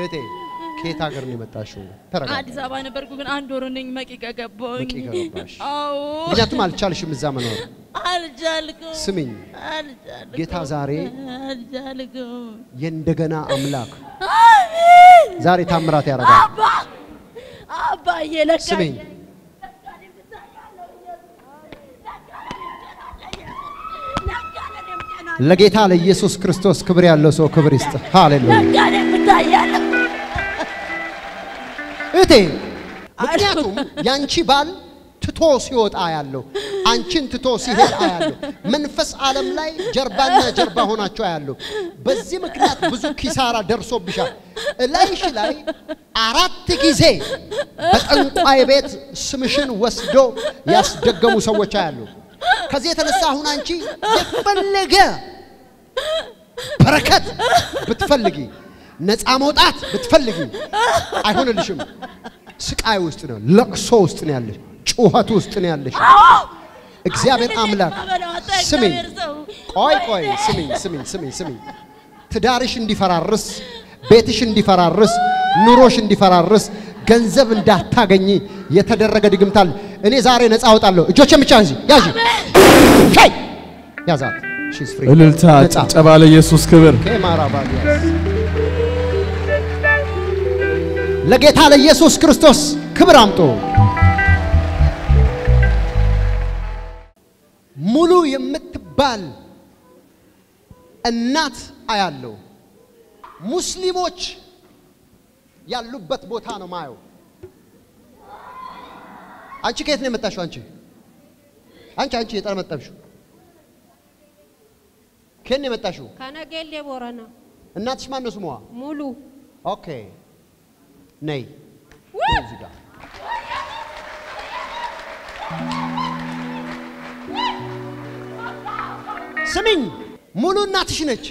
እህቴ ከየት ሀገር ነው የመጣሽው? ተረጋጋ። አዲስ አበባ ነበርኩ፣ ግን አንድ ወር ነኝ መቂ ከገባሁኝ። መቂ ከገባሽ። አዎ ምክንያቱም አልቻልሽም እዛ መኖር። አልቻልኩም። ስሚኝ፣ አልቻልኩም። ጌታ ዛሬ አልቻልኩም። የእንደገና አምላክ አሜን። ዛሬ ታምራት ያደርጋል። አባ አባዬ ለካ ስሚኝ ለጌታ ለኢየሱስ ክርስቶስ ክብር ያለው ሰው ክብር ይስጥ። ሃሌሉያ ለካ የምታያለሁ እህቴ፣ ምክንያቱም ያንቺ ባል ትቶ ሲወጣ ያለው አንቺን ትቶ ሲሄድ አያለሁ። መንፈስ ዓለም ላይ ጀርባና ጀርባ ሆናቸው አያለሁ። በዚህ ምክንያት ብዙ ኪሳራ ደርሶብሻል። እላይሽ ላይ አራት ጊዜ በጠንቋይ ቤት ስምሽን ወስዶ ያስደገሙ ሰዎች አያለሁ። ከዚህ የተነሳ አሁን አንቺ የፈለገ በረከት ብትፈልጊ ነፃ መውጣት ብትፈልጊ አይሆንልሽም። ስቃይ ውስጥ ነው፣ ለቅሶ ውስጥ ነው ያለሽ፣ ጩኸት ውስጥ ነው ያለሽ። እግዚአብሔር አምላክ ስሚኝ፣ ቆይ ቆይ፣ ስሚኝ ስሚኝ ስሚኝ ስሚኝ፣ ትዳርሽ እንዲፈራርስ፣ ቤትሽ እንዲፈራርስ፣ ኑሮሽ እንዲፈራርስ፣ ገንዘብ እንዳታገኝ የተደረገ ድግምት አለ። እኔ ዛሬ ነፃ አወጣለሁ። እጆቼን ብቻ ያዢ ያዢ፣ ሻይ ያዛት። ሺስ ፍሪ እልልታ፣ ነፃ ጭብጨባ ለኢየሱስ ክብር። ከማራባዲያስ ለጌታ ለኢየሱስ ክርስቶስ ክብር አምጦ ሙሉ የምትባል እናት አያለው። ሙስሊሞች ያሉበት ቦታ ነው ማየው። አንቺ ከየት ነው የመጣሽው? አንቺ አንቺ አንቺ የጠመጠምሽው ከየት ነው የመጣሽው? ከነጌሌ ቦረና እናትሽ ማን ነው ስሟ? ሙሉ ኦኬ ነይ እዚህ ጋር ስሚኝ፣ ሙሉ እናትሽ ነች።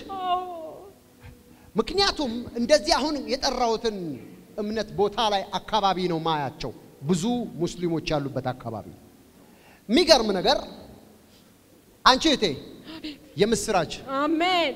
ምክንያቱም እንደዚህ አሁን የጠራሁትን እምነት ቦታ ላይ አካባቢ ነው ማያቸው፣ ብዙ ሙስሊሞች ያሉበት አካባቢ። የሚገርም ነገር አንቺ እህቴ የምስራች አሜን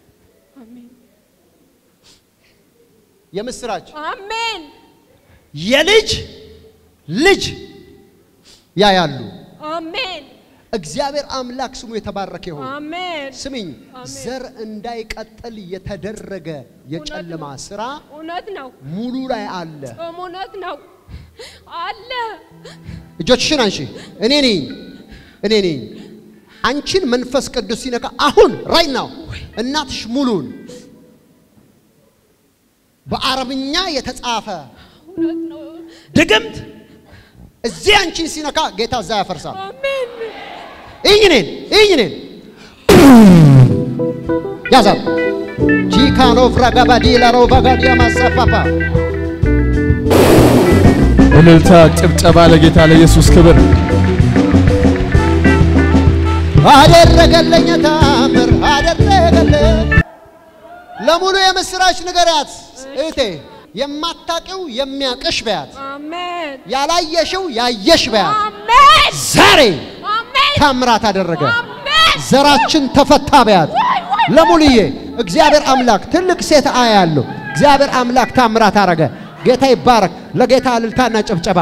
የምስራች አሜን የልጅ ልጅ ያያሉ። አሜን እግዚአብሔር አምላክ ስሙ የተባረከ ይሁን። አሜን ስሚኝ፣ አሜን። ዘር እንዳይቀጥል የተደረገ የጨለማ ስራ እውነት ነው ሙሉ ላይ አለ። እውነት ነው አለ እጆችሽን አንሺ። እኔ ነኝ እኔ ነኝ። አንቺን መንፈስ ቅዱስ ሲነካ አሁን ራይ ናው እናትሽ ሙሉን በአረብኛ የተጻፈ እውነት ነው ድግምት እዚህ አንቺን ሲነካ ጌታ እዛ ያፈርሳል። አሜን ይኝ እኔን ይኝ እኔን ያዛት ጂካኖ ፍራጋባዲ ላሮ ባጋዲያ ማሳፋፋ እልልታ፣ ጭብጨባ ለጌታ ለኢየሱስ ክብር። አደረገለኝ ታምር አደረገለኝ። ለሙሉ የምስራች ንገሪያት እህቴ። የማታቂው የሚያቅሽ በያት፣ አሜን ያላየሽው ያየሽ በያት። አሜን ዛሬ አሜን ታምራት አደረገ። አሜን ዘራችን ተፈታ በያት። ለሙሉዬ እግዚአብሔር አምላክ ትልቅ ሴት አያለሁ። እግዚአብሔር አምላክ ታምራት አረገ። ጌታ ይባረክ። ለጌታ እልልታና ጭብጨባ።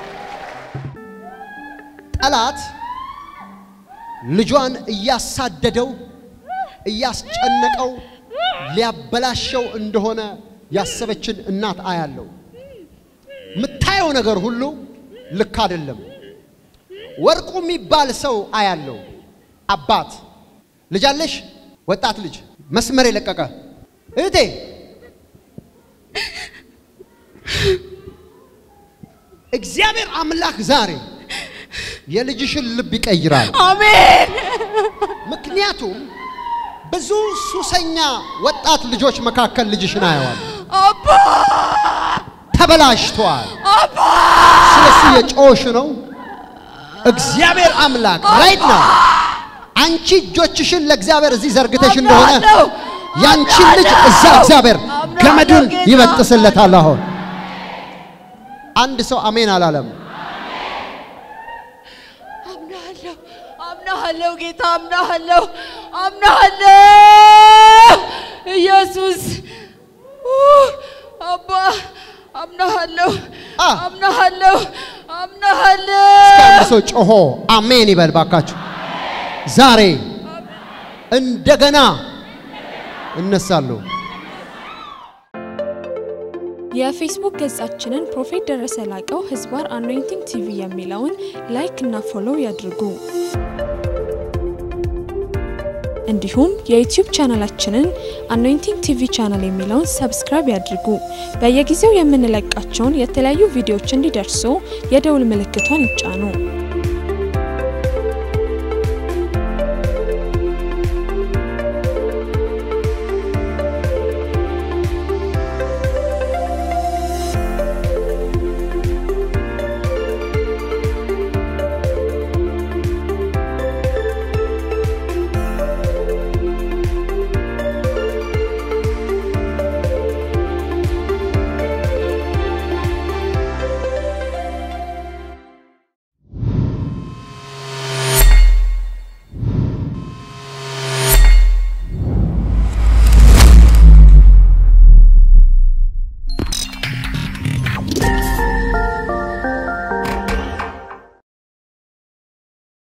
ጠላት ልጇን እያሳደደው እያስጨነቀው ሊያበላሸው እንደሆነ ያሰበችን እናት አያለው። የምታየው ነገር ሁሉ ልክ አይደለም። ወርቁ የሚባል ሰው አያለው። አባት ልጅ አለሽ? ወጣት ልጅ መስመር የለቀቀ እህቴ እግዚአብሔር አምላክ ዛሬ የልጅሽን ልብ ይቀይራል። አሜን ምክንያቱም ብዙ ሱሰኛ ወጣት ልጆች መካከል ልጅሽን አየዋል። አባ ተበላሽተዋል። አባ ስለሱ የጮሽ ነው። እግዚአብሔር አምላክ ራይት ነው። አንቺ እጆችሽን ለእግዚአብሔር እዚህ ዘርግተሽ እንደሆነ አምናለሁ። ያንቺን ልጅ እዛ እግዚአብሔር አምናለሁ ገመዱን ጌታ። ይበጥስለታል። አሁን አንድ ሰው አሜን አላለም። አምናለሁ አምናለሁ ጌታ አምናለሁ አምናለሁ ኢየሱስ ኡ፣ አባ አምናሃለሁ አ። አምናሃለሁ አምናሃለሁ አንድ ሰው ጮሆ አሜን ይበል ባካችሁ። ዛሬ እንደገና እነሳለሁ። የፌስቡክ ገጻችንን ፕሮፌት ደረሰ ላቀው ህዝባር አኖይንቲንግ ቲቪ የሚለውን ላይክ እና ፎሎው ያድርጉ። እንዲሁም የዩቲዩብ ቻናላችንን አኖይንቲንግ ቲቪ ቻናል የሚለውን ሰብስክራይብ ያድርጉ። በየጊዜው የምንለቃቸውን የተለያዩ ቪዲዮዎች እንዲደርሱ የደውል ምልክቷን ይጫኑ።